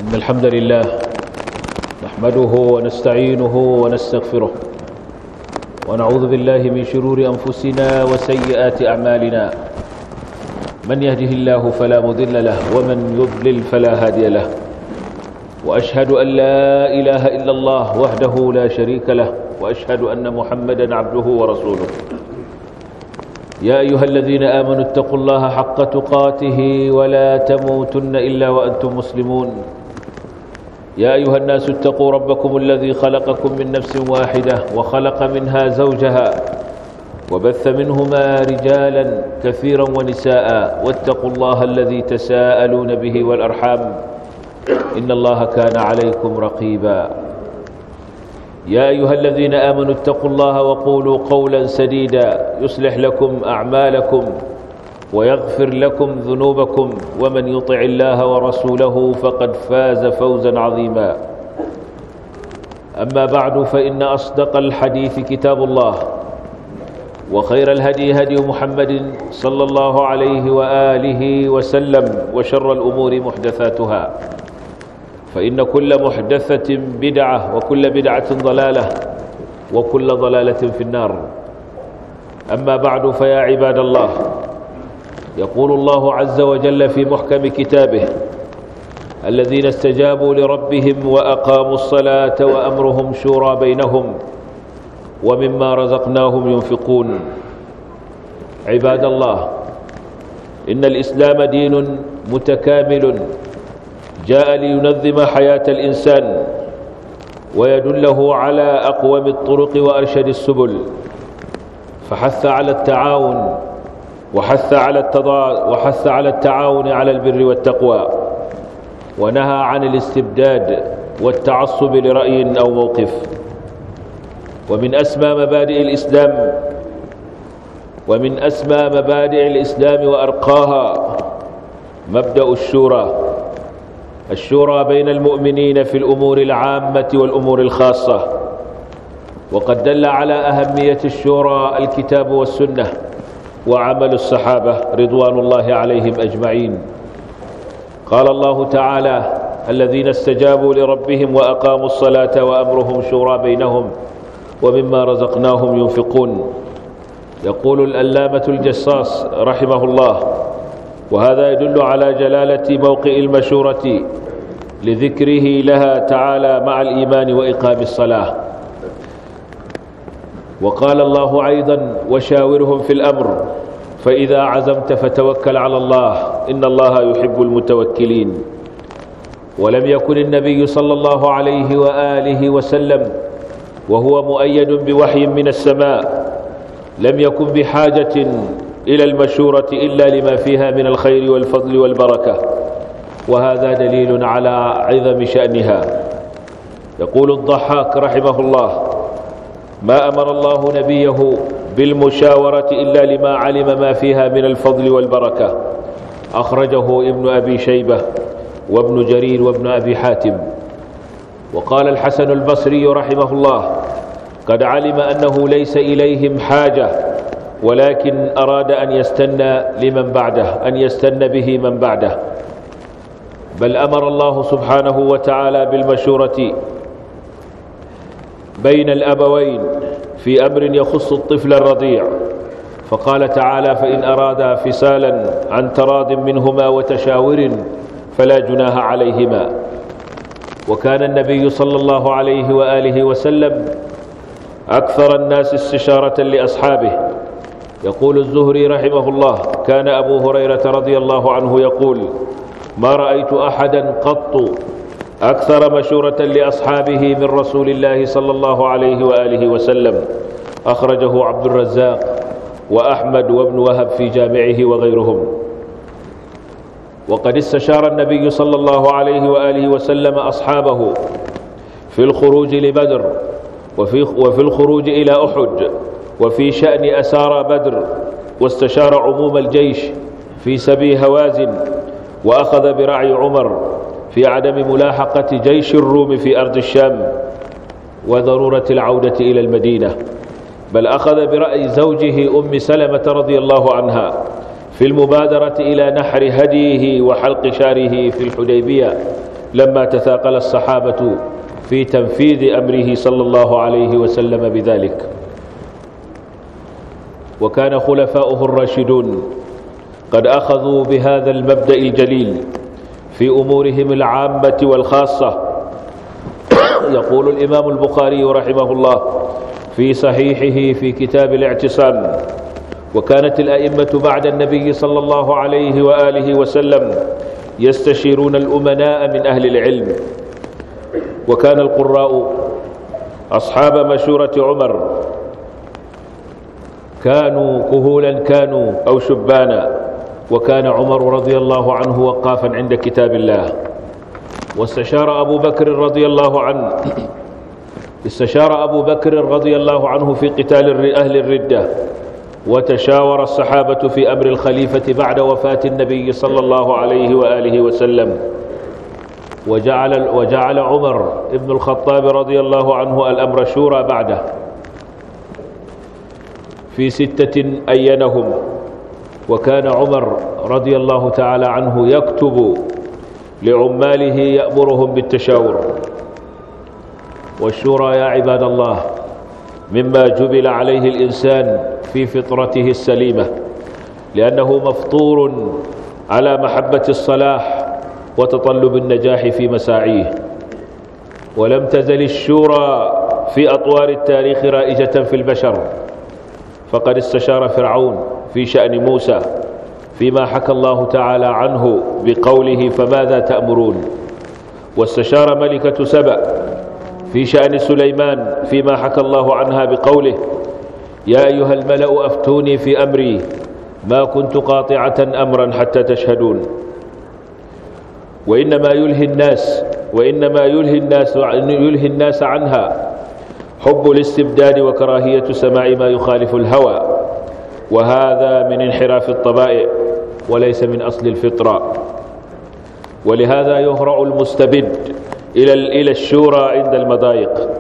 إن الحمد لله نحمده ونستعينه ونستغفره ونعوذ بالله من شرور أنفسنا وسيئات أعمالنا من يهده الله فلا مضل له ومن يضلل فلا هادي له وأشهد أن لا إله إلا الله وحده لا شريك له وأشهد أن محمدا عبده ورسوله يا أيها الذين آمنوا اتقوا الله حق تقاته ولا تموتن إلا وأنتم مسلمون يا أيها الناس اتقوا ربكم الذي خلقكم من نفس واحدة وخلق منها زوجها وبث منهما رجالا كثيرا ونساء واتقوا الله الذي تساءلون به والأرحام إن الله كان عليكم رقيبا يا أيها الذين آمنوا اتقوا الله وقولوا قولا سديدا يصلح لكم أعمالكم ويغفر لكم ذنوبكم ومن يطع الله ورسوله فقد فاز فوزا عظيما أما بعد فإن أصدق الحديث كتاب الله وخير الهدي هدي محمد صلى الله عليه وآله وسلم وشر الأمور محدثاتها فإن كل محدثة بدعة وكل بدعة ضلالة وكل ضلالة في النار أما بعد فيا عباد الله يقول الله عز وجل في محكم كتابه الذين استجابوا لربهم وأقاموا الصلاة وأمرهم شورى بينهم ومما رزقناهم ينفقون عباد الله إن الإسلام دين متكامل جاء لينظم حياة الإنسان ويدله على أقوم الطرق وأرشد السبل فحث على التعاون وحث على التضا وحث على التعاون على البر والتقوى ونهى عن الاستبداد والتعصب لرأي أو موقف ومن أسمى مبادئ الإسلام ومن أسمى مبادئ الإسلام وأرقاها مبدأ الشورى الشورى بين المؤمنين في الأمور العامة والأمور الخاصة وقد دل على أهمية الشورى الكتاب والسنة وعمل الصحابة رضوان الله عليهم أجمعين قال الله تعالى الذين استجابوا لربهم وأقاموا الصلاة وأمرهم شورى بينهم ومما رزقناهم ينفقون يقول الألامة الجصاص رحمه الله وهذا يدل على جلالة موقع المشورة لذكره لها تعالى مع الإيمان وإقام الصلاة وقال الله أيضا وشاورهم في الأمر فإذا عزمت فتوكل على الله إن الله يحب المتوكلين ولم يكن النبي صلى الله عليه وآله وسلم وهو مؤيد بوحي من السماء لم يكن بحاجة إلى المشورة إلا لما فيها من الخير والفضل والبركة وهذا دليل على عظم شأنها يقول الضحاك رحمه الله ما أمر الله نبيه بالمشاورة إلا لما علم ما فيها من الفضل والبركة أخرجه ابن أبي شيبة وابن جرير وابن أبي حاتم وقال الحسن البصري رحمه الله قد علم أنه ليس إليهم حاجة ولكن أراد أن يستنى لمن بعده أن يستنى به من بعده بل أمر الله سبحانه وتعالى بالمشورة بين الأبوين في أمر يخص الطفل الرضيع فقال تعالى فإن أرادا فسالا عن تراض منهما وتشاور فلا جناها عليهما وكان النبي صلى الله عليه وآله وسلم أكثر الناس استشارة لأصحابه يقول الزهري رحمه الله كان أبو هريرة رضي الله عنه يقول ما رأيت أحدا قط أكثر مشورة لأصحابه من رسول الله صلى الله عليه وآله وسلم أخرجه عبد الرزاق وأحمد وابن وهب في جامعه وغيرهم وقد استشار النبي صلى الله عليه وآله وسلم أصحابه في الخروج لبدر وفي, وفي الخروج إلى أحد وفي شأن أسارى بدر واستشار عموم الجيش في سبي هوازن وأخذ برعي عمر في عدم ملاحقة جيش الروم في أرض الشام وضرورة العودة إلى المدينة بل أخذ برأي زوجه أم سلمة رضي الله عنها في المبادرة إلى نحر هديه وحلق شاره في الحديبية لما تثاقل الصحابة في تنفيذ أمره صلى الله عليه وسلم بذلك وكان خلفاؤه الراشدون قد أخذوا بهذا المبدأ الجليل في أمورهم العامة والخاصة يقول الإمام البخاري رحمه الله في صحيحه في كتاب الاعتصام وكانت الأئمة بعد النبي صلى الله عليه وآله وسلم يستشيرون الأمناء من أهل العلم وكان القراء أصحاب مشورة عمر كانوا كهولا كانوا أو شبانا وكان عمر رضي الله عنه وقافا عند كتاب الله واستشار أبو بكر رضي الله عنه استشار أبو بكر رضي الله عنه في قتال أهل الردة وتشاور الصحابة في أمر الخليفة بعد وفاة النبي صلى الله عليه وآله وسلم وجعل, وجعل عمر ابن الخطاب رضي الله عنه الأمر شورى بعده في ستة أينهم وكان عمر رضي الله تعالى عنه يكتب لعماله يأمرهم بالتشاور والشورى يا عباد الله مما جبل عليه الإنسان في فطرته السليمة لأنه مفطور على محبة الصلاح وتطلب النجاح في مساعيه ولم تزل الشورى في أطوار التاريخ رائجة في البشر فقد استشار فرعون في شأن موسى فيما حكى الله تعالى عنه بقوله فماذا تأمرون واستشار ملكة سبأ في شأن سليمان فيما حكى الله عنها بقوله يا أيها الملأ أفتوني في أمري ما كنت قاطعة أمرا حتى تشهدون وإنما يلهي الناس وإنما يلهي الناس يلهي الناس عنها حب الاستبداد وكراهية سماع ما يخالف الهوى وهذا من انحراف الطبائع وليس من أصل الفطرة ولهذا يهرع المستبد إلى إلى الشورى عند المضايق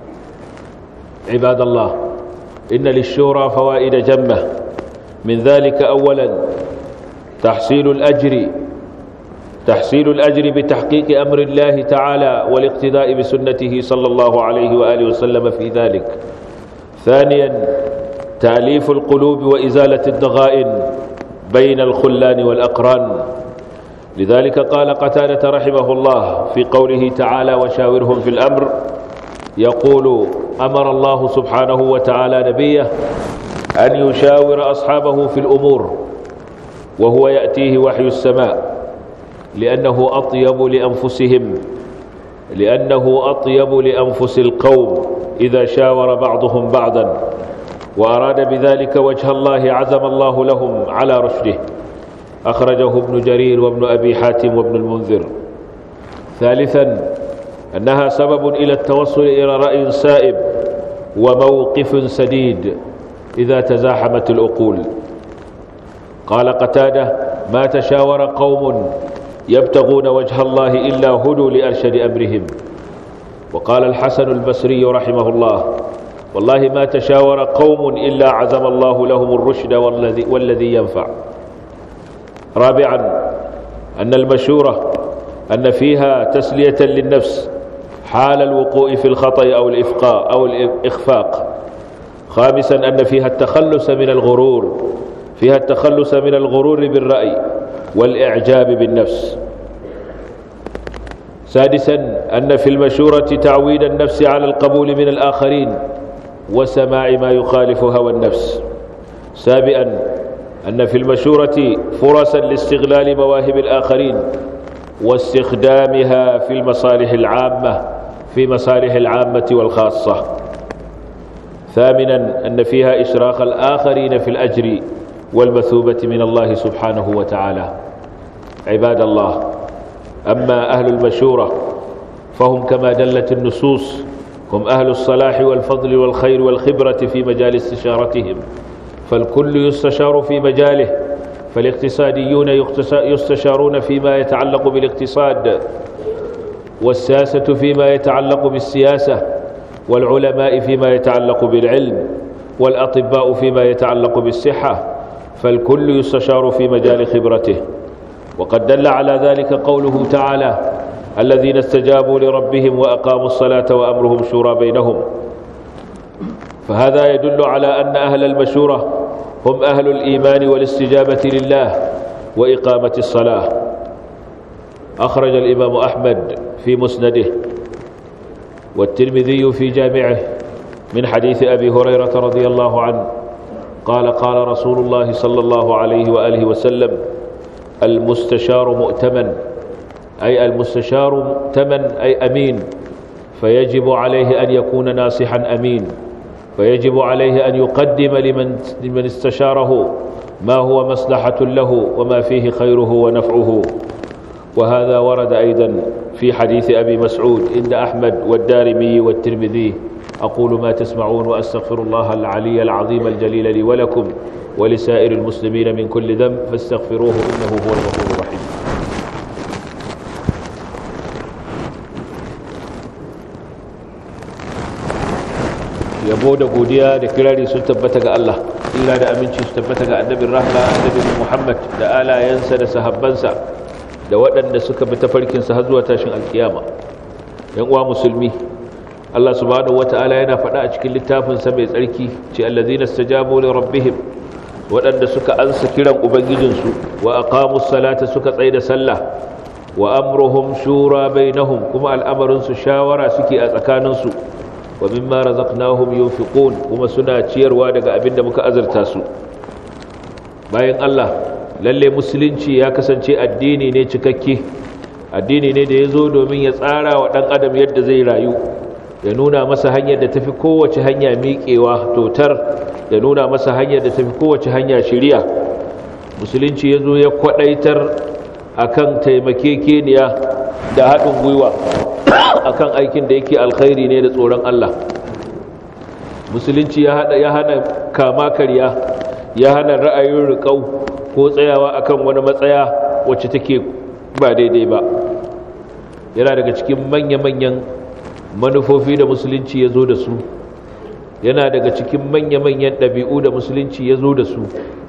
عباد الله إن للشورى فوائد جمة من ذلك أولا تحصيل الأجر تحصيل الأجر بتحقيق أمر الله تعالى والاقتداء بسنته صلى الله عليه وآله وسلم في ذلك ثانيا تأليف القلوب وإزالة الضغائن بين الخلان والأقران لذلك قال قتادة رحمه الله في قوله تعالى وشاورهم في الأمر يقول أمر الله سبحانه وتعالى نبيه أن يشاور أصحابه في الأمور وهو يأتيه وحي السماء لأنه أطيب لأنفسهم لأنه أطيب لأنفس القوم إذا شاور بعضهم بعضا وأراد بذلك وجه الله عزم الله لهم على رشده أخرجه ابن جرير وابن أبي حاتم وابن المنذر ثالثا أنها سبب إلى التوصل إلى رأي سائب وموقف سديد إذا تزاحمت الأقول قال قتاده ما تشاور قوم يبتغون وجه الله إلا هدوا لأرشد أمرهم وقال الحسن البصري رحمه الله والله ما تشاور قوم إلا عزم الله لهم الرشد والذي, والذي ينفع رابعا أن المشورة أن فيها تسلية للنفس حال الوقوع في الخطأ أو الإفقاء أو الإخفاق خامسا أن فيها التخلص من الغرور فيها التخلص من الغرور بالرأي والإعجاب بالنفس سادسا أن في المشورة تعويد النفس على القبول من الآخرين وسماع ما يخالف هوى النفس سابعا أن في المشورة فرصا لاستغلال مواهب الآخرين واستخدامها في المصالح العامة في مصالح العامة والخاصة ثامنا أن فيها إشراق الآخرين في الأجر والمثوبة من الله سبحانه وتعالى عباد الله أما أهل المشورة فهم كما دلت النصوص هم أهل الصلاح والفضل والخير والخبرة في مجال استشارتهم فالكل يستشار في مجاله فالاقتصاديون يستشارون فيما يتعلق بالاقتصاد والساسة فيما يتعلق بالسياسة والعلماء فيما يتعلق بالعلم والأطباء فيما يتعلق بالصحة فالكل يستشار في مجال خبرته وقد دل على ذلك قوله تعالى الذين استجابوا لربهم وأقاموا الصلاة وأمرهم شورى بينهم فهذا يدل على أن أهل المشورة هم أهل الإيمان والاستجابة لله وإقامة الصلاة أخرج الإمام أحمد في مسنده والترمذي في جامعه من حديث أبي هريرة رضي الله عنه قال قال رسول الله صلى الله عليه وآله وسلم المستشار مؤتمن أي المستشار مؤتمن أي أمين فيجب عليه أن يكون ناصحا أمين فيجب عليه أن يقدم لمن, لمن استشاره ما هو مصلحة له وما فيه خيره ونفعه وهذا ورد أيضا في حديث أبي مسعود إن أحمد والدارمي والترمذي أقول ما تسمعون وأستغفر الله العلي العظيم الجليل لي ولكم ولسائر المسلمين من كل ذنب فاستغفروه إنه هو الغفور الرحيم yabo da godiya da kirari sun tabbata ga Allah illa da aminci su tabbata ga annabin rahma annabin Muhammad da alayensa da sahabbansa da waɗanda suka bi tafarkinsa har zuwa tashin alkiyama yan uwa musulmi Allah subhanahu wata'ala yana faɗa a cikin littafinsa mai tsarki ce allazina stajabu li rabbihim waɗanda suka ansa kiran ubangijinsu wa aqamus salata suka tsaida sallah wa amruhum shura bainahum kuma al'amarinsu shawara suke a tsakaninsu wa mimma razaqnahum yunfiqun kuma suna ciyarwa daga abin da muka azurta su bayan Allah lalle musulunci ya kasance addini ne cikakke addini ne da ya zo domin ya tsara wa ɗan adam yadda zai rayu ya nuna masa hanyar da tafi kowace hanya miƙewa totar ya nuna masa hanyar da tafi kowace hanya shiriya musulunci ya zo ya kwaɗaitar akan taimakekeniya da haɗin gwiwa akan aikin da yake alkhairi ne da tsoron Allah musulunci ya hada ya hana kama karya ya hana ra'ayin riƙau ko tsayawa akan wani matsaya wacce take ba daidai ba yana daga cikin manya-manyan manufofi da musulunci ya zo da su yana daga cikin manya-manyan ɗabi'u da musulunci ya zo da su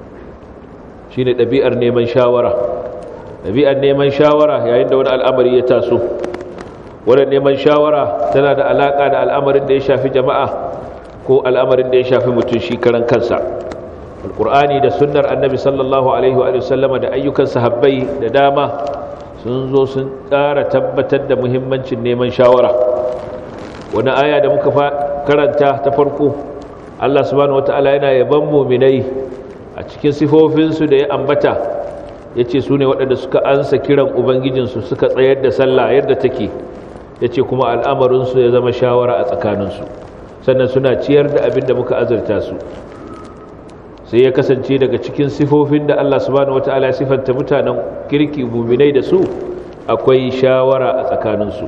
shine ɗabi'ar neman shawara ɗabi'ar neman shawara yayin da wani al'amari ya taso wadda neman shawara tana da alaƙa da al'amarin da ya shafi jama'a ko al'amarin da ya shafi mutum shi karan kansa alƙur'ani da sunnar annabi sallallahu alaihi wa sallama da ayyukan sahabbai da dama sun zo sun ƙara tabbatar da muhimmancin neman shawara wani aya da muka karanta ta farko allah subhanahu wata'ala yana yaban muminai a cikin sifofinsu da ya ambata ya ce su ne waɗanda suka ansa kiran ubangijinsu suka tsayar da sallah yadda take ya ce kuma al'amarinsu ya zama shawara a tsakaninsu sannan suna ciyar da abin da muka azarta su sai ya kasance daga cikin sifofin da Allah subhanahu wata'ala ya sifanta mutanen kirki muminai da su akwai shawara a tsakaninsu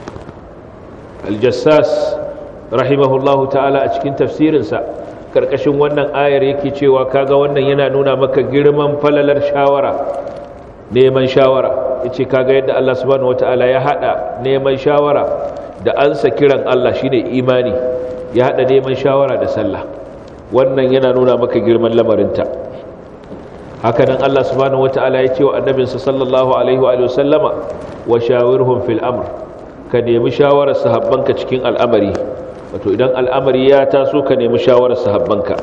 aljassas rahimahullahu ta'ala a cikin tafsirinsa karkashin wannan ayar yake cewa kaga wannan yana nuna maka girman falalar shawara neman shawara yace kaga yadda Allah subhanahu wataala ya hada neman shawara da ansa kiran Allah shine imani ya hada neman shawara da sallah wannan yana nuna maka girman lamarinta haka nan Allah subhanahu wataala ya ce wa annabinsa sallallahu alaihi wa sallama wa shawirhum fil amr ka nemi shawarar sahabbanka cikin al'amari wato idan al'amari ya taso ka nemi shawarar sahabbanka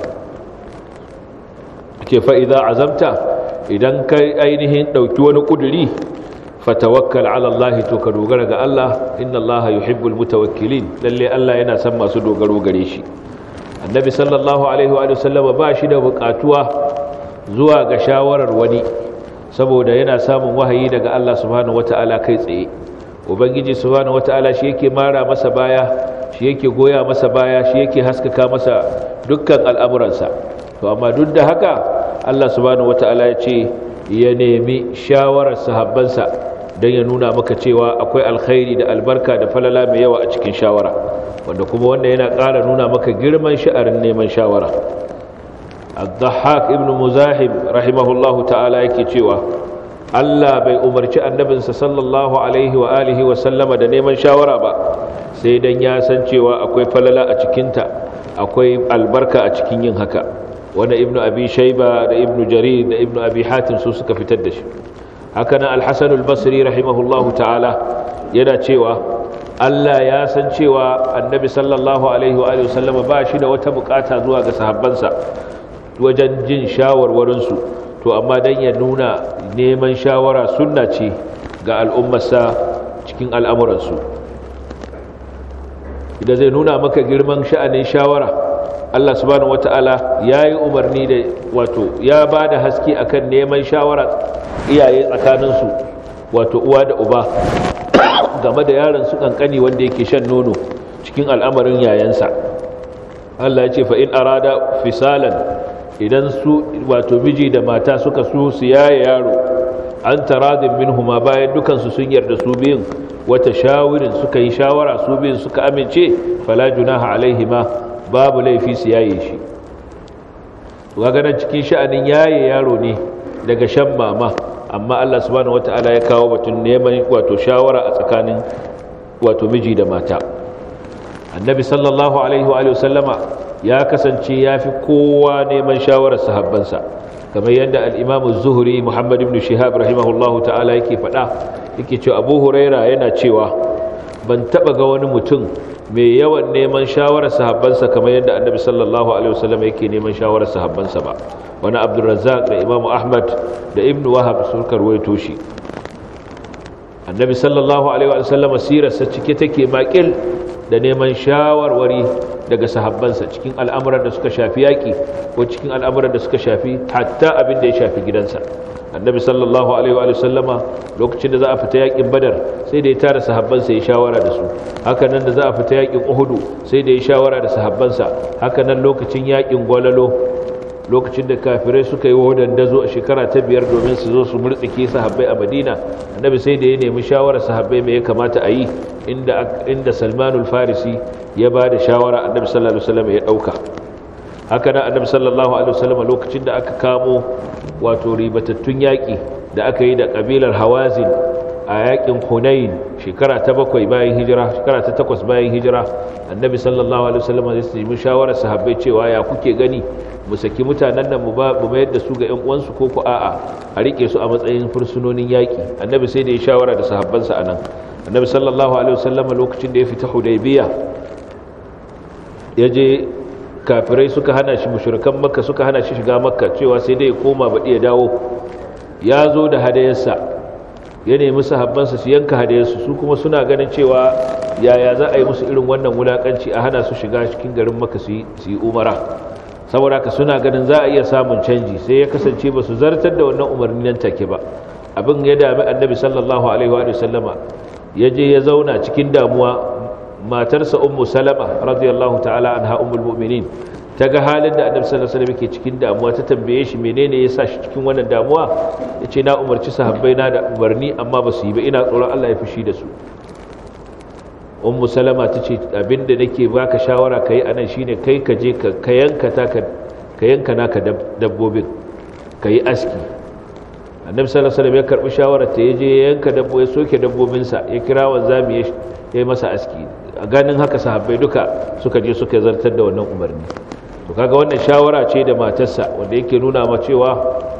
ke fa'iza azamta idan ka ainihin ɗauki wani ƙuduri fatawakkal ala Allah to ka dogara ga Allah inna Allah yuhibbul mutawakkilin lalle Allah yana son masu dogaro gare shi annabi sallallahu alaihi wa sallam ba shi da buƙatuwa zuwa ga shawarar wani saboda yana samun wahayi daga Allah subhanahu wata'ala kai tsaye ubangiji subhanahu wata'ala shi yake mara masa baya shi yake goya masa baya shi yake haskaka masa dukkan al'amuransa to amma duk da haka Allah subhanahu wata'ala ya ce ya nemi shawarar sahabbansa don ya nuna maka cewa akwai alkhairi da albarka da falala mai yawa a cikin shawara wanda kuma wanda yana ƙara nuna maka girman sha'arin neman shawara الضحاك ابن مزاحم رحمه الله تعالى yake cewa Allah bai umarci annabinsa sallallahu alaihi wa alihi wa sallama da neman shawara ba sai dan ya san cewa akwai falala a cikinta akwai albarka a cikin yin haka wanda ibnu abi shayba da ibnu jarir da ibnu abi hatim su suka fitar da shi haka nan al-hasan al-basri rahimahullahu ta'ala yana cewa Allah ya san cewa annabi sallallahu alaihi wa sallama ba shi da wata bukata zuwa ga sahabbansa wajen jin shawarwarinsu to amma dan ya nuna neman shawara sunna ce ga al'ummarsa cikin al'amuransu idan zai nuna maka girman sha'anin shawara Allah subhanahu wata'ala ya yi umarni da wato ya ba da haske akan neman shawara iyaye tsakaninsu wato uwa da uba game da yaron su kankani wanda yake shan nono cikin al'amarin yayansa Allah ya ce fa in arada fisalan idan su wato miji da mata suka so su yaye yaro an taradin minhuma bayan dukansu sun yarda su biyun wata shawirin suka yi shawara su biyun suka amince fala junaha alaihima babu laifi su yaye shi ganin cikin sha'anin yaye yaro ne daga shan mama amma Allah subhanahu wata'ala ya kawo batun neman wato shawara a tsakanin wato miji da mata annabi sallallahu alaihi wa sallama ya kasance ya fi kowa neman shawarar sahabbansa kamar yadda al-imam az-zuhri muhammad ibn shihab rahimahullahu ta'ala yake faɗa yake cewa abu huraira yana cewa ban taba ga wani mutum mai yawan neman shawarar sahabbansa kamar yadda annabi sallallahu alaihi wasallam yake neman shawarar sahabbansa ba wani abdurrazzaq da imamu ahmad da ibn wahab sun karwaito shi annabi sallallahu alaihi wasallam sirarsa cike take makil da neman shawarwari daga sahabbansa cikin al'amuran da suka shafi yaƙi ko cikin al'amuran da suka shafi hatta abin da ya shafi gidansa annabi sallallahu alaihi wa sallama lokacin da za a fita yakin badar sai da ya tara sahabbansa ya shawara da su haka nan da za a fita yakin uhudu sai da ya shawara da sahabbansa haka nan lokacin yakin gwalalo lokacin da kafirai suka yi wadan dazo a shekara ta biyar domin su zo su murtsike sahabbai a madina annabi sai da ya nemi shawarar sahabbai me ya kamata a yi inda inda salmanul farisi ya ba da shawara annabi sallallahu alaihi wasallam ya dauka haka nan annabi sallallahu alaihi wasallam lokacin da aka kamo wato ribatattun yaƙi da aka yi da ƙabilar hawazin a yaƙin hunain shekara ta bakwai bayan hijira shekara ta takwas bayan hijira annabi sallallahu alaihi wasallam ya nemi shawarar sahabbai cewa ya kuke gani mu saki mutanen nan mu ba mu mayar da su ga ƴan uwansu ko ku a'a a rike su a matsayin fursunonin yaƙi annabi sai da ya shawara da sahabbansa anan annabi sallallahu alaihi wasallam lokacin da ya fita hudaybiya ya je kafirai suka hana shi mushrikan makka suka hana shi shiga makka cewa sai dai ya koma baɗi ya dawo ya zo da hadayarsa ya nemi sahabbansa su yanka hadayarsu su kuma suna ganin cewa yaya za a yi musu irin wannan wulakanci a hana su shiga cikin garin makka su yi umara saboda haka suna ganin za a iya samun canji sai ya kasance ba su zartar da wannan umarni nan take ba abin ya dami annabi sallallahu alaihi wa sallama ya je ya zauna cikin damuwa matarsa ummu salama radiyallahu ta'ala anha ummul mu'minin ta ga halin da annabi sallallahu alaihi wasallam yake cikin damuwa ta tambaye shi menene ya sa shi cikin wannan damuwa yace na umarci sahabbai na da umarni amma ba su yi ba ina tsoron Allah ya fushi da su ummu salama tace abinda nake baka shawara kai anan shine kai ka je ka yanka ta ka yanka naka dabbobin kai aski annabi sallallahu alaihi wasallam ya karbi shawarar ta yaje ya yanka dabbo ya soke dabbobinsa ya kira wanzami ya yi masa aski a ganin haka sahabbai duka suka je suka zartar da wannan umarni to kaga wannan shawara ce da matarsa wanda yake nuna ma cewa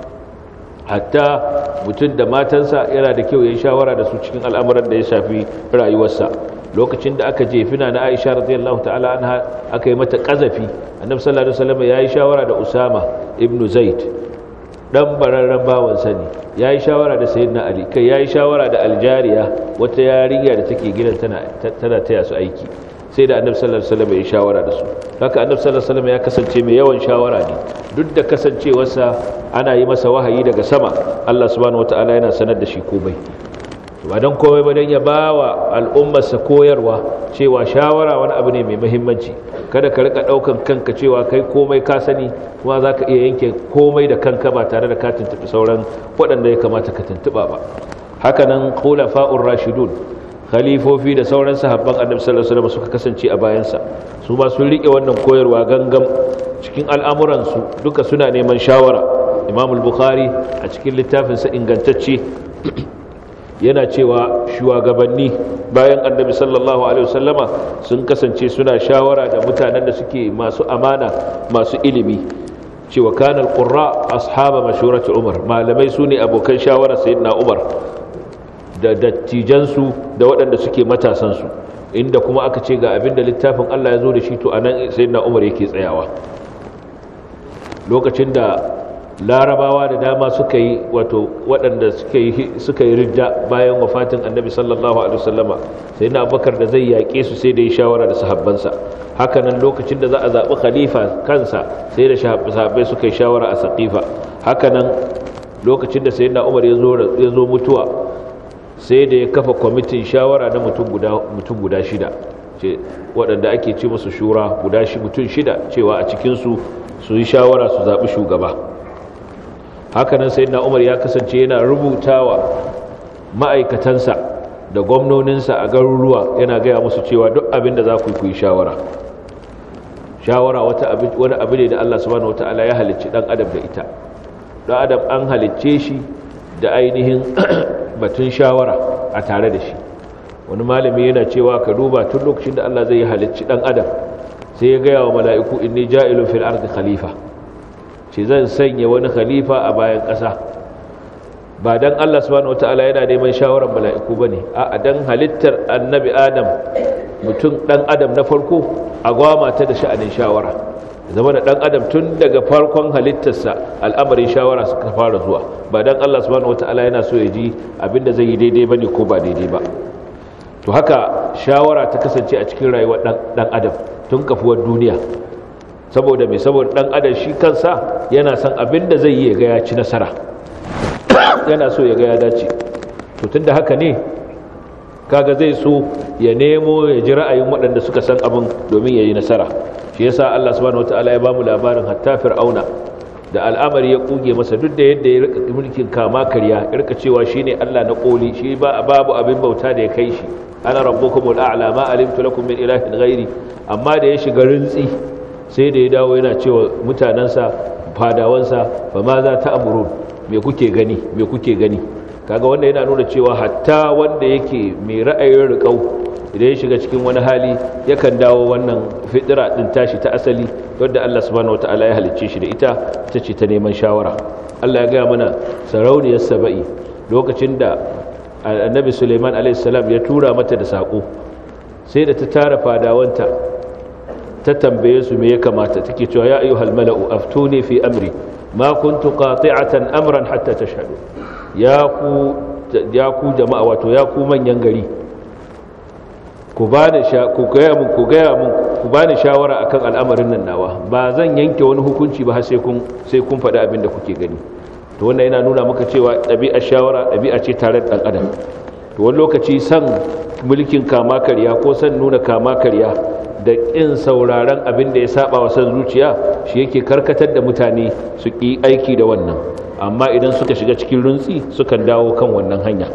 hatta mutum da matansa yana da kyau ya yi shawara da su cikin al'amuran da ya shafi rayuwarsa lokacin da aka jefina na Aisha radiyallahu ta'ala anha aka yi mata kazafi annabi sallallahu alaihi wasallam ya yi shawara da Usama ibn Zaid dan bararren bawan sani ya yi shawara da sayyidina ali kai ya yi shawara da aljariya wata yarinya da take gidan tana tana taya su aiki sai da annabi sallallahu alaihi wasallam ya yi shawara da su haka annabi sallallahu alaihi wasallam ya kasance mai yawan shawara ne duk da kasancewarsa ana yi masa wahayi daga sama Allah subhanahu wataala yana sanar da shi komai ba don komai ba don ya ba wa al'ummarsa koyarwa cewa shawara wani abu ne mai muhimmanci kada ka rika daukan kanka cewa kai komai ka sani kuma za ka iya yanke komai da kanka ba tare da ka tuntuɓi sauran waɗanda ya kamata ka tuntuɓa ba hakanan khulafa'ur rashidun khalifofi da sauran sahabban annabi sallallahu alaihi wasallam suka kasance a bayansa su ma sun rike wannan koyarwa gangam cikin al'amuransu duka suna neman shawara imam al-bukhari a cikin littafinsa ingantacce yana cewa shugabanni bayan annabi sallallahu alaihi wasallama sun kasance suna shawara da mutanen da suke masu amana masu ilimi cewa kanal qurra ashaba mashurati umar malamai sune abokan shawara sayyidina umar da dattijansu da waɗanda suke matasansu inda kuma aka ce ga abin da littafin Allah ya zo da shi to anan sayyidina Umar yake tsayawa lokacin da larabawa da dama suka yi wato waɗanda suka yi ridda bayan wafatin annabi sallallahu alaihi wasallama sai na abubakar da zai yaƙe su sai da ya shawara da sahabbansa hakanan lokacin da za a zaɓi khalifa kansa sai da sahabbai suka yi shawara a saƙifa hakanan lokacin da sayyidina umar ya zo mutuwa sai da ya kafa kwamitin shawara na mutum guda shida waɗanda ake ce musu shura guda mutum shida cewa a cikinsu su yi shawara su zaɓi shugaba hakanan sai na umar ya kasance yana rubutawa ma'aikatansa da gwamnoninsa a garuruwa yana gaya musu cewa duk abin da za ku yi shawara shawara wani abu ne da allah subhanahu wata'ala ya halicci ɗan adam da ita ɗan adam an halicce shi da ainihin batun shawara a tare da shi wani malami yana cewa ka duba tun lokacin da allah zai halicci ɗan adam sai ya gaya wa mala'iku inni ja'ilun fil ardi khalifa ce zan sanya wani khalifa a bayan ƙasa ba don Allah subhanahu wata'ala yana neman shawarar mala'iku ba ne a dan halittar annabi adam mutum ɗan adam na farko a gwama ta da sha'anin shawara zama da ɗan adam tun daga farkon halittarsa al'amarin shawara suka fara zuwa ba don Allah subhanahu wata'ala yana so ya ji abinda zai yi daidai ba ne ko ba daidai ba to haka shawara ta kasance a cikin rayuwar ɗan adam tun kafuwar duniya saboda mai saboda dan adam shi kansa yana son abin da zai yi ya ga ya ci nasara yana so ya ga ya dace to tunda haka ne kaga zai so ya nemo ya ji ra'ayin waɗanda suka san abin domin ya yi nasara shi yasa Allah subhanahu wataala ya bamu labarin hatta fir'auna da al'amari ya kuge masa duk da yadda ya rika mulkin kama karya ya rika cewa shine Allah na koli shi ba babu abin bauta da ya kai shi ana rabbukumul a'la ma alimtu lakum min ilahin ghairi amma da ya shiga rintsi sai da ya dawo yana cewa mutanensa fadawansa ba ma za ta amurun me kuke gani me kuke gani kaga wanda yana nuna cewa hatta wanda yake mai ra'ayin riƙau idan ya shiga cikin wani hali yakan dawo wannan fitira din tashi ta asali wadda Allah subhanahu wataala ya halicce shi da ita ita ce ta neman shawara Allah ya gaya mana sarauniyar saba'i lokacin da annabi Suleiman alaihi salam ya tura mata da sako sai da ta tara fadawanta ta tambaye su me ya kamata take cewa ya ayyuhal mala'u aftuni fi amri ma kuntu qati'atan amran hatta tashhadu ya ku ya ku jama'a wato ya ku manyan gari ku bani sha ku gaya mun ku gaya mun ku bani shawara akan al'amarin nan nawa ba zan yanke wani hukunci ba har sai kun sai kun faɗi abin da kuke gani to wannan yana nuna maka cewa ɗabi'ar shawara ɗabi'a ce tare da ɗan adam to wani lokaci san mulkin kama karya ko san nuna kama karya da ƙin sauraron abin da ya saba wa san zuciya shi yake karkatar da mutane su ƙi aiki da wannan amma idan suka shiga cikin runtsi sukan dawo kan wannan hanya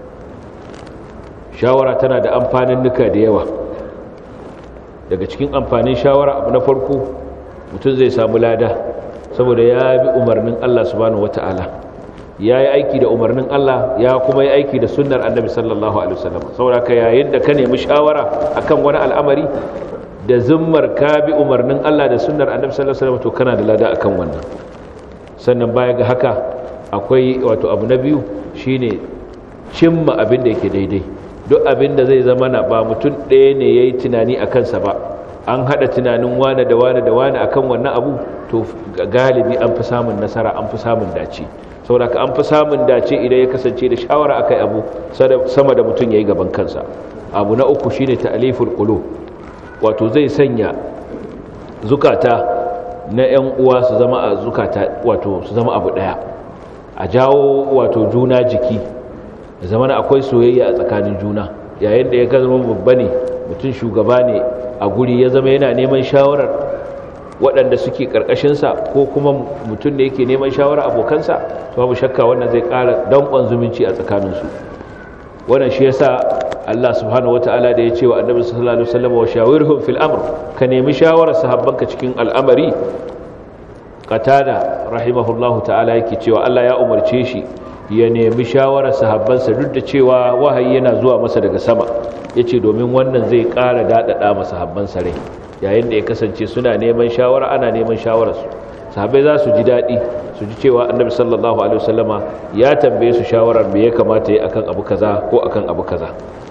shawara tana da amfanin nuka da yawa daga cikin amfanin shawara abu na farko mutum zai samu lada saboda ya bi umarnin Allah subhanahu wata'ala ya yi aiki da umarnin Allah ya kuma yi aiki da sunnar annabi sallallahu alaihi wasallam saboda ka yayin da ka nemi shawara akan wani al'amari da zimmar ka bi umarnin Allah da sunnar annabi sallallahu alaihi wasallam to kana da lada akan wannan sannan baya ga haka akwai wato abu na biyu shine cimma abin da yake daidai duk abin da zai zama na ba mutum ɗaya ne yayi tunani a kansa ba an haɗa tunanin wane da wane da wane akan wannan abu to galibi an fi samun nasara an fi samun dace saboda ka an fi samun dace idan ya kasance da shawara akai abu sama da mutum yayi gaban kansa abu na uku shine ta'liful qulub wato zai sanya zukata na 'yan uwa su zama a zukata wato su zama abu daya a jawo wato juna jiki da zama akwai soyayya a tsakanin juna yayin da ya zama babba ne mutum shugaba ne a guri ya zama yana neman shawarar waɗanda suke ƙarƙashinsa ko kuma mutum da yake neman shawarar abokansa to babu shakka wannan zai ƙara danƙon zumunci a tsakaninsu wannan shi yasa Allah subhanahu wataala da ya ce wa annabi sallallahu alaihi wasallam wa shawirhum fil amr ka nemi shawarar sahabbanka cikin al'amari qatada rahimahullahu ta'ala yake cewa Allah ya umarce shi ya nemi shawarar sahabbansa duk da cewa wahayi yana zuwa masa daga sama yace domin wannan zai ƙara dadada masa sahabbansa rai yayin da ya kasance suna neman shawara ana neman shawararsu sahabbai za su ji daɗi su ji cewa annabi sallallahu alaihi wasallama ya tambaye su shawarar me ya kamata yi akan abu kaza ko akan abu kaza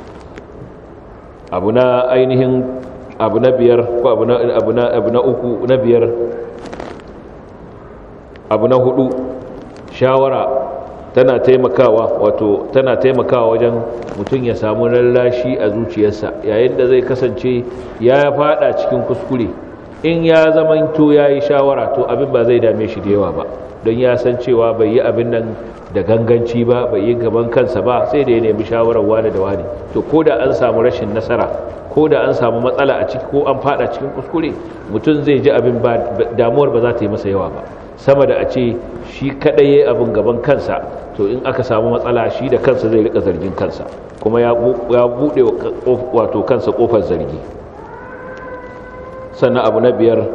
abu na ainihin abu na biyar ko abu na abu na abu na uku na biyar abu na hudu shawara tana taimakawa wato tana taimakawa wajen mutum ya samu lallashi a zuciyarsa yayin da zai kasance ya fada cikin kuskure in ya zamanto ya yi shawara to abin ba zai dame shi da yawa ba don ya san cewa bai yi abin nan da ganganci ba bai yi gaban kansa ba sai da ya nemi shawarar wani da wani to ko da an samu rashin nasara ko da an samu matsala a ciki ko an fada cikin kuskure mutum zai ji abin ba damuwar ba za ta yi masa yawa ba sama da a ce shi kadai yayi abin gaban kansa to in aka samu matsala shi da kansa zai rika zargin kansa kuma ya bude wato kansa kofar zargi sannan abu na biyar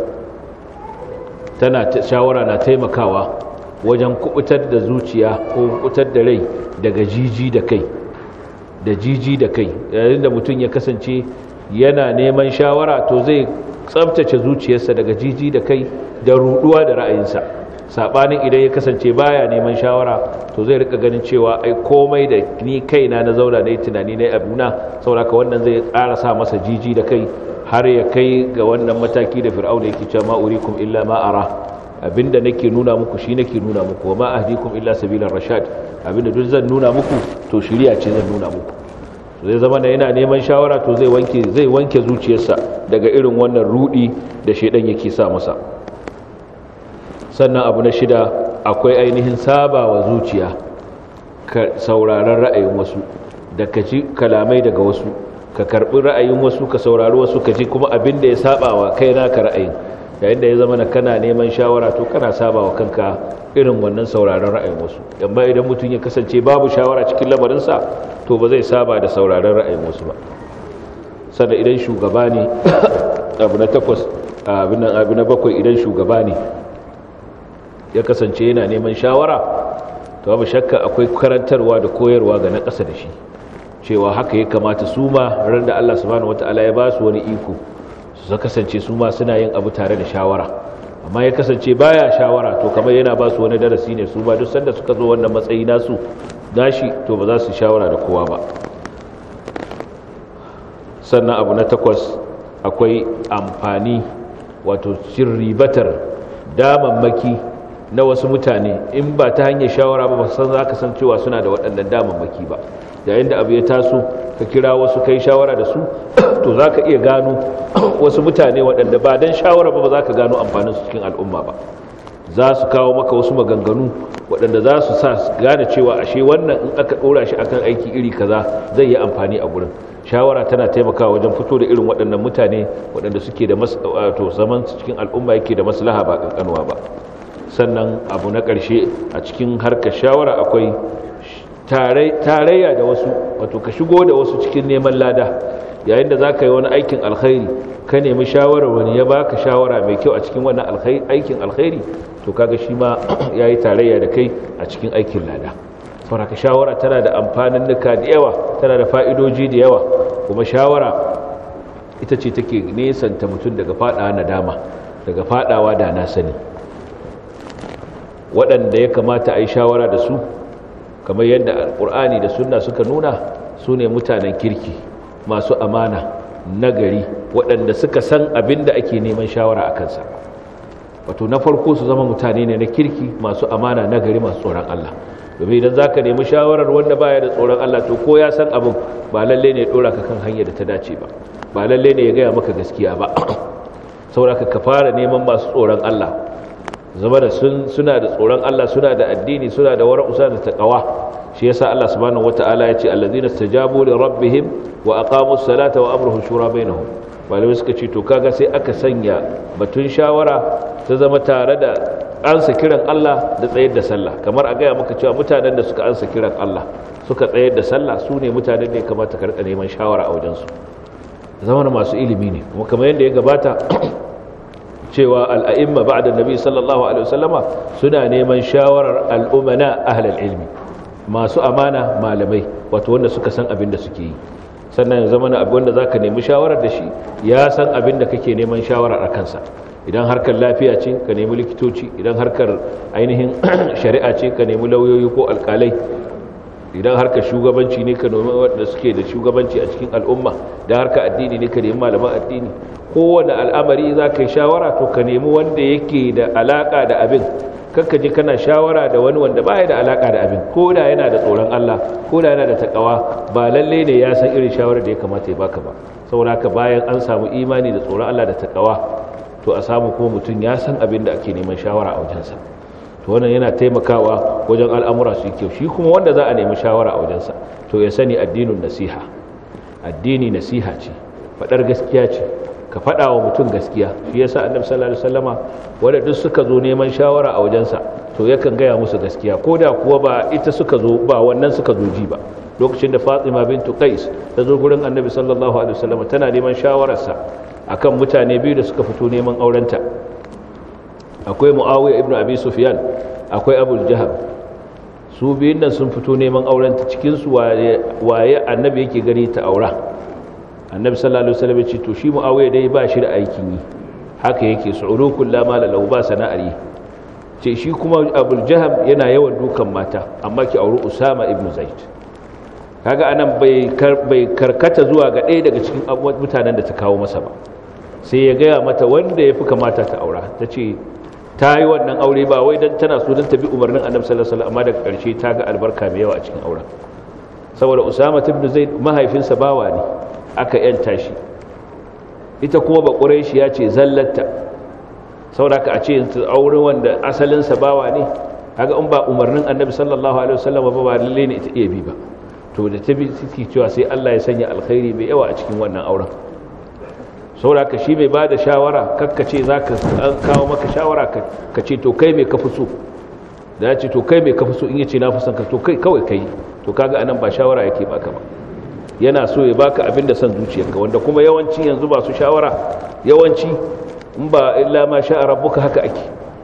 tana shawara na taimakawa wajen kubutar da zuciya ko kubutar da rai daga jiji da kai da jiji da kai yayin da mutum ya kasance yana neman shawara to zai tsabtace zuciyarsa daga jiji da kai da ruduwa da ra'ayinsa sabanin idan ya kasance baya neman shawara to zai rika ganin cewa ai komai da ni kaina na zauna na yi tunani na abuna sauraka wannan zai ƙara sa masa jiji da kai har ya kai ga wannan mataki da fir'auna yake cewa ma urikum illa ma ara abinda nake nuna muku shi nake nuna muku wa ma ahdikum illa sabilar rashad abinda duk zan nuna muku to shiriya ce zan nuna muku zai zama da yana neman shawara to zai wanke zai wanke zuciyarsa daga irin wannan rudi da shedan yake sa masa sannan abu na shida akwai ainihin sabawa zuciya ka sauraron ra'ayin wasu da ka ji kalamai daga wasu ka karbi ra'ayin wasu ka saurari wasu ka ji kuma abin da ya saba wa kai naka ra'ayin yayin da ya zama na kana neman shawara to kana saba wa kanka irin wannan sauraron ra'ayin wasu amma idan mutum ya kasance babu shawara cikin lamarinsa to ba zai saba da sauraron ra'ayin wasu ba sannan idan shugaba ne abu na takwas abu na bakwai idan shugaba ne ya kasance yana neman shawara to babu shakka akwai karantarwa da koyarwa ga na ƙasa da shi cewa haka ya kamata su ma ran da Allah subhanahu wataala ya ba su wani iko su kasance su ma suna yin abu tare da shawara amma ya kasance baya shawara to kamar yana ba su wani darasi ne su ma duk sanda suka zo wannan matsayi nasu nashi to ba za su shawara da kowa ba sannan abu na takwas akwai amfani wato cin ribatar damammaki na wasu mutane in ba ta hanyar shawara ba san za ka san cewa suna da waɗannan damammaki ba yayin da abu ya taso ka kira wasu kai shawara da su to za ka iya gano wasu mutane waɗanda ba don shawara ba ba za ka gano amfaninsu cikin al'umma ba za su kawo maka wasu maganganu waɗanda za su sa gane cewa ashe wannan in aka ɗora shi akan aiki iri kaza zai yi amfani a gurin shawara tana taimakawa wajen fito da irin waɗannan mutane waɗanda suke da wato zaman cikin al'umma yake da maslaha ba kankanuwa ba sannan abu na ƙarshe a cikin harkar shawara akwai tarayya da wasu wato ka shigo da wasu cikin neman lada yayin da za ka yi wani aikin alkhairi ka nemi shawarar wani ya baka shawara mai kyau a cikin wannan aikin alkhairi to kaga shi ma ya yi tarayya da kai a cikin aikin lada sauraka shawara tana da amfanin nuka da yawa tana da fa'idoji da yawa kuma shawara ita ce take nesanta mutum daga fadawa nadama daga fadawa da na sani waɗanda ya kamata a yi shawara da su kamar yadda alƙur'ani da sunna suka nuna su ne mutanen kirki masu amana nagari waɗanda suka san abin da ake neman shawara a kansa wato na farko su zama mutane ne na kirki masu amana nagari masu tsoron Allah domin idan za ka nemi shawarar wanda baya da tsoron Allah to ko ya san abin ba lalle ne ya ɗora ka kan hanyar da ta dace ba ba lalle ne ya gaya maka gaskiya ba sauraka ka fara neman masu tsoron Allah zama da suna da tsoron Allah suna da addini suna da wara'u suna da taqwa shi yasa Allah subhanahu wataala ya ce allazina stajabu li rabbihim wa aqamus salata wa amruhum shura bainahum malamai suka ce to kaga sai aka sanya batun shawara ta zama tare da ansa kiran Allah da tsayar da sallah kamar a gaya maka cewa mutanen da suka ansa kiran Allah suka tsayar da sallah su ne mutanen da ya kamata ka rika neman shawara a wajensu zama masu ilimi ne kuma kamar yadda ya gabata cewa al'a'imma ba da nabi sallallahu alaihi wasallama suna neman shawarar al'umana ahlal ilmi masu amana malamai wato wanda suka san abin da suke yi sannan zama na abin da za ka nemi shawarar da shi ya san abin da kake neman shawarar a kansa idan harkar lafiya ce ka nemi likitoci idan harkar ainihin shari'a ce ka nemi lauyoyi ko alkalai idan harkar shugabanci ne ka nemi wanda suke da shugabanci a cikin al'umma da harkar addini ne ka nemi malaman addini kowane al'amari za ka yi shawara to ka nemi wanda yake da alaka da abin kakka ji kana shawara da wani wanda baya da alaka da abin ko da yana da tsoron Allah ko da yana da takawa ba lalle ne ya san irin shawarar da ya kamata ya baka ba saboda haka bayan an samu imani da tsoron Allah da takawa to a samu kuma mutum ya san abin da ake neman shawara a wajensa to wannan yana taimakawa wajen al'amura su kyau shi kuma wanda za a nemi shawara a wajensa to ya sani addinin nasiha addini nasiha ce faɗar gaskiya ce ka faɗa wa mutum gaskiya shi yasa annabi sallallahu alaihi wasallama wanda duk suka zo neman shawara a wajensa to yakan gaya musu gaskiya ko da kuwa ba ita suka zo ba wannan suka zo ji ba lokacin da Fatima bintu Qais ta zo gurin annabi sallallahu alaihi wasallama tana neman shawararsa akan mutane biyu da suka fito neman aurenta akwai Muawiya ibn Abi Sufyan akwai Abu Jahal su biyun nan sun fito neman aurenta cikin su waye annabi yake gani ta aura annabi sallallahu alaihi wasallam ce to shi muawiya dai ba shi da aikin yi haka yake su'urukul la mala lahu ba sana'ar yi ce shi kuma abul jaham yana yawan dukan mata amma ki auri usama ibn zaid kaga anan bai bai karkata zuwa ga ɗaya daga cikin mutanen da ta kawo masa ba sai ya gaya mata wanda ya fi kamata ta aura ta ce ta yi wannan aure ba wai don tana so don ta bi umarnin annabi sallallahu alaihi wasallam amma daga ƙarshe ta ga albarka mai yawa a cikin auren saboda usama ibn zaid mahaifinsa bawa ne aka yanta shi ita kuma ba shi ya ce zallatta sauraka a ce auren wanda asalinsa bawa ne kaga in ba umarnin annabi sallallahu alaihi wasallam ba ba lalle ne ita iya bi ba to da ta bi ciki cewa sai Allah ya sanya alkhairi mai yawa a cikin wannan auren sauraka shi mai bada shawara kakkace zaka an kawo maka shawara ka ce to kai me ka fi so da ya ce to kai me ka fi so in yace na fi son ka to kai kawai kai to kaga anan ba shawara yake baka ba yana so ya baka abin da son zuciyarka wanda kuma yawanci yanzu ba su shawara yawanci in ba illa ma sha rabbuka haka ake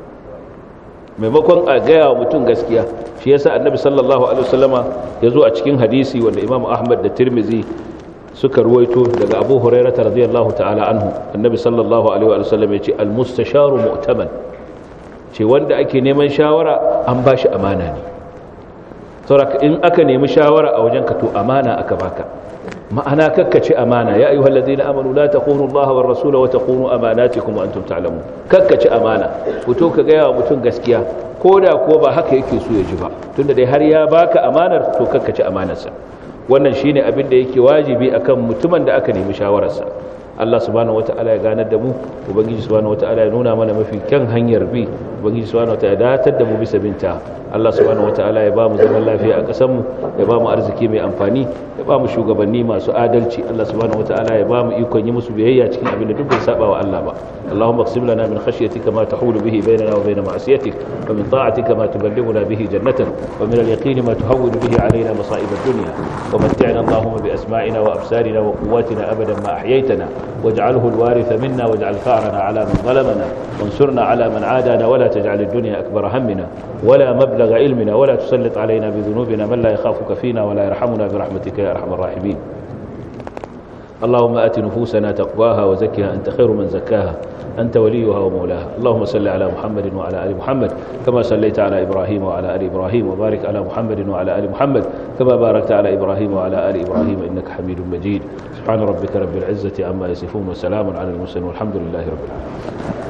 maimakon a gaya wa mutum gaskiya shi yasa annabi sallallahu alaihi wasallama ya zo a cikin hadisi wanda imam ahmad da tirmizi suka ruwaito daga abu hurairah radiyallahu ta'ala anhu annabi sallallahu alaihi wasallam ya ce al-mustasharu mu'taman ce wanda ake neman shawara an bashi amana ne sauraka in aka nemi shawara a wajen ka to amana aka baka ma'ana kakkace amana ya ayyuhal ladina amanu la taqunu allaha war rasula wa taqunu amanatikum wa antum ta'lamun kakkace amana fito ka ga yawa mutum gaskiya koda ko ba haka yake so ya ji ba tunda dai har ya baka amanar to kakkace amanarsa wannan shine abin da yake wajibi akan mutumin da aka nemi shawararsa Allah subhanahu wata'ala ya ganar da mu ubangiji subhanahu wata'ala ya nuna mana mafi kyan hanyar bi ubangiji subhanahu wata'ala ya datar da mu bisa binta Allah subhanahu wata'ala ya ba mu zaman lafiya a ƙasar mu ya ba mu arziki mai amfani ya ba mu shugabanni masu adalci Allah subhanahu wata'ala ya ba mu ikon yi musu biyayya cikin abin da duk bai saba wa Allah ba Allahumma qsim lana min khashyatika ma tahulu bihi bainana wa bain ma'siyatik wa min ta'atika ma tuballighuna bihi jannatak wa min al-yaqini ma tuhawwinu bihi alaina masa'ib ad-dunya wa mat'ina Allahumma bi asma'ina wa absarina wa quwwatina abadan ma ahyaytana واجعله الوارث منا واجعل ثارنا على من ظلمنا وانصرنا على من عادانا ولا تجعل الدنيا أكبر همنا ولا مبلغ علمنا ولا تسلط علينا بذنوبنا من لا يخافك فينا ولا يرحمنا برحمتك يا أرحم الراحمين اللهم آت نفوسنا تقواها وزكها أنت خير من زكاها أنت وليها ومولاها اللهم صل على محمد وعلى آل محمد كما صليت على إبراهيم وعلى آل إبراهيم وبارك على محمد وعلى آل محمد كما باركت على إبراهيم وعلى آل إبراهيم إنك حميد مجيد سبحان ربك رب العزة عما يصفون وسلام على المرسلين والحمد لله رب العالمين